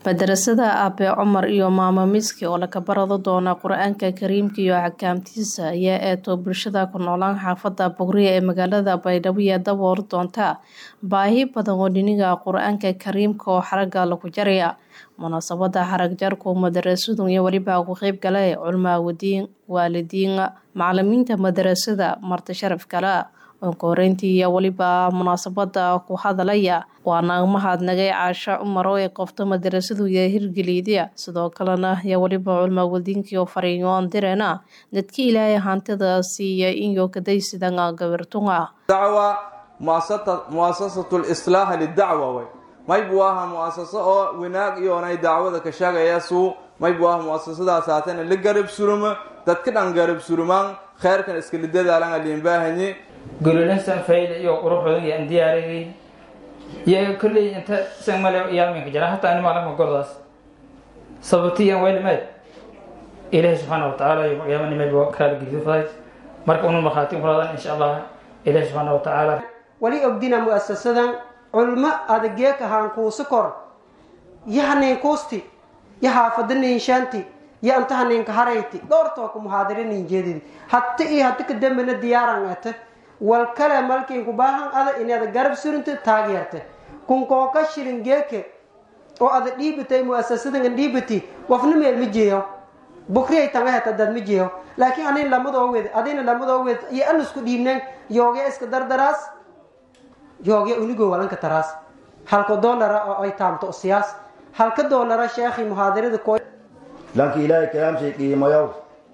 madarasada aabe cumar iyo maamo miski oo laga barado doona qur-aanka kariimka iyo axkaamtiisa ayaa eeto bulshada ku noolaan xaafada bogriya ee magaalada baydhabo iyo daboor doonta baahi badan oo dhiniga qur-aanka kariimka oo xaraga lagu jaraya munaasabada xarag jarku madarasadu iyo weliba ku qeyb gale culmaa wadiin waalidiin macalimiinta madarasada marti sharaf kale onkoreyntii iyo weliba munaasabada ku hadalaya waana mahadnagay caasho cumar oo ay qofto madarasadu iyo hirgeliida sidoo kalena iyo weliba culmaa wadiinkii oo fariinyoon direena dadka ilaahay hantida siiya iyo kadaysidan gabirtunga dacwa muasasatu lislaaha lidacwa way maybu aha muasaso oo wanaag iyoonay dacwada ka sheegayasuu maybu aha muasasadaas haatana la garab suruma dadka dhan garab surumaan kheyrkan iskala dadaalanga liinbaahanye gololinsan fayl iyo quruxoodan iyo aan diyaariyay iyo kolley inta san male yaaminka jira hataa ani maalin gordaas sababtiyan waylimeed ilaahay subxaana watacaala yaamanimeed waa kala gedifaday marka unu markhaatin kuladan insha allah ilaahay subxaana watacaala wali ogdina mu'asasadan culmo adageek ahaan kuusi kor yo hanayn kuusti yo haafada ninshaanti yo anta hanaynka harayti dhowrtooka muhaadira ninjeedidi hata iyo hata kadambena diyaaran ate wal kale malkiinku baahan ada inaad garab surinta taageerta kunkooka shilin geeke oo ada dhiibatay muasasadan dhiibati wafna meel ma jeeyo bukriyay tanga heta dad ma jeeyo laakiin anin lamadoo wed adina lamadoo wed iyo an isku dhiibneen yoogee iska dardaraas yoogee unigoo walanka taraas halka doolara oo ay taamto siyaas halka doolara sheekhi muhaadirada koo lanki ilaahay kalaamshay qiimayow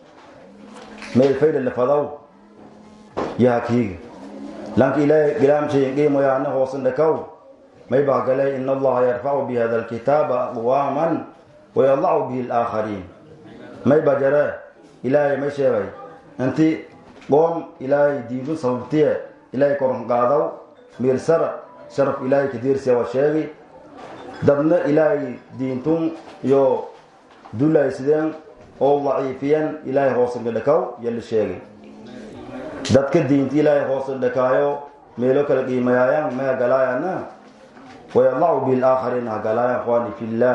meel fayda lafadaw yahakiiga lanka ilaahay kalaamshay qiimayaana hoosan dhakaw may bahgalay in allaha yarfacu bi hada alkitaaba aqwaaman wayadacu bihi alaakhariin may bajare ilaahay may sheegay inti qoom ilaahay diidun sababtiye ilaahay koran qaadaw miirsara sharaf ilaahay kadiirsiya waa sheegi dadna ilaahay diintun iyo dulaysideen oo daciifiyan ilaahay hoosan dhakaw yala sheegay dadka diinta ilaahay hoosan dhakaayo meelo kala qiimayaayaan ma hagalaayana wayadacu bihi alaakhariin hagalaaya akhwaani fillah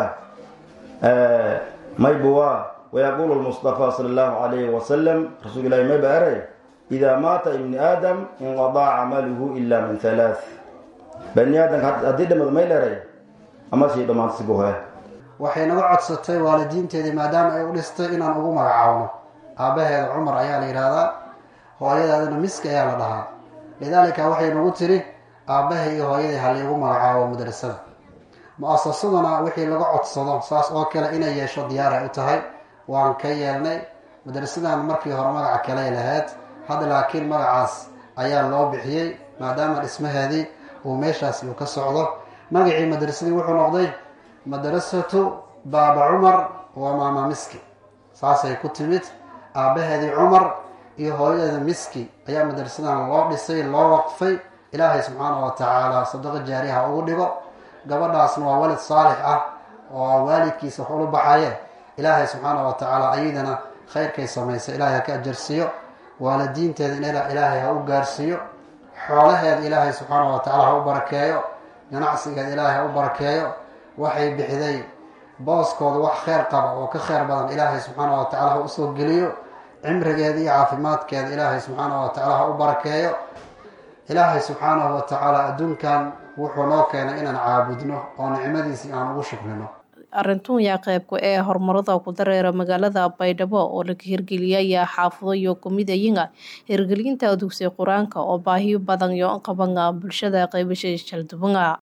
maybuwa wayaqulu lmustafa sala allahu calayhi wasalam rasuul ilahi may ba eray idaa maata ibni aadam inqadaa camaluhu ila min halaath bani aadamka haddii dhamad may leray ama shay dhammaantasiguhe waxay naga codsatay waalidiinteedii maadaama ay u dhistay inaan ugu magacaawno aabbaheeda cumar ayaa la yidhaahdaa hooyadeedana miski ayaa la dhahaa lidaalika waxay nagu tiri aabbahay iyo hooyadii halaygu magacaabo madrasada mu-asasaduna wixii laga codsado saas oo kale inay yeesho diyaaray u tahay waan ka yeelnay madrasadan markii hore magaca kaley lahayd hadda laakiin magacaas ayaa loo bixiyey maadaama dhismaheedii uu meeshaas uu ka socdo magacii madrasadii wuxuu noqday madrasatu baaba cumar waa maama miski saasay ku timid aabbaheedii cumar iyo hooyadeeda miski ayaa madrasadan loo dhisay loo waqfay ilaahay subxaana wa tacaala sadaqo jaariha ugu dhigo gabadhaasna waa walid saalix ah oo waalidkiisa wax ula baxaye ilaahay subxaana wa tacaala ayadana khayrkay samaysay ilaahay ha ka ajarsiiyo waalidiinteeda in ilaahay ha u gaarsiiyo xoolaheeda ilaahay subxaana wa tacala ha u barakeeyo ganacsigeeda ilaahay ha u barakeeyo waxay bixiday booskooda wax kheyr qaba oo ka kheyr badan ilaahay subxaana wa tacala ha usoo geliyo cimrigeeda iyo caafimaadkeeda ilaahay subxaana wa tacala ha u barakeeyo ilaahay subxaanahu wa tacaala adduunkan wuxuu noo keenay inaan caabudno oo nicmadiisii aan ugu shukrino arintun yaa qeybka ee horumarada ku dareera magaalada baydhabo oo laga hirgeliyaya xaafado iyo kumidayinga hirgelinta dugsi qur-aanka oo baahiyo badan iyo qabanga bulshada qaybasha jaldubanga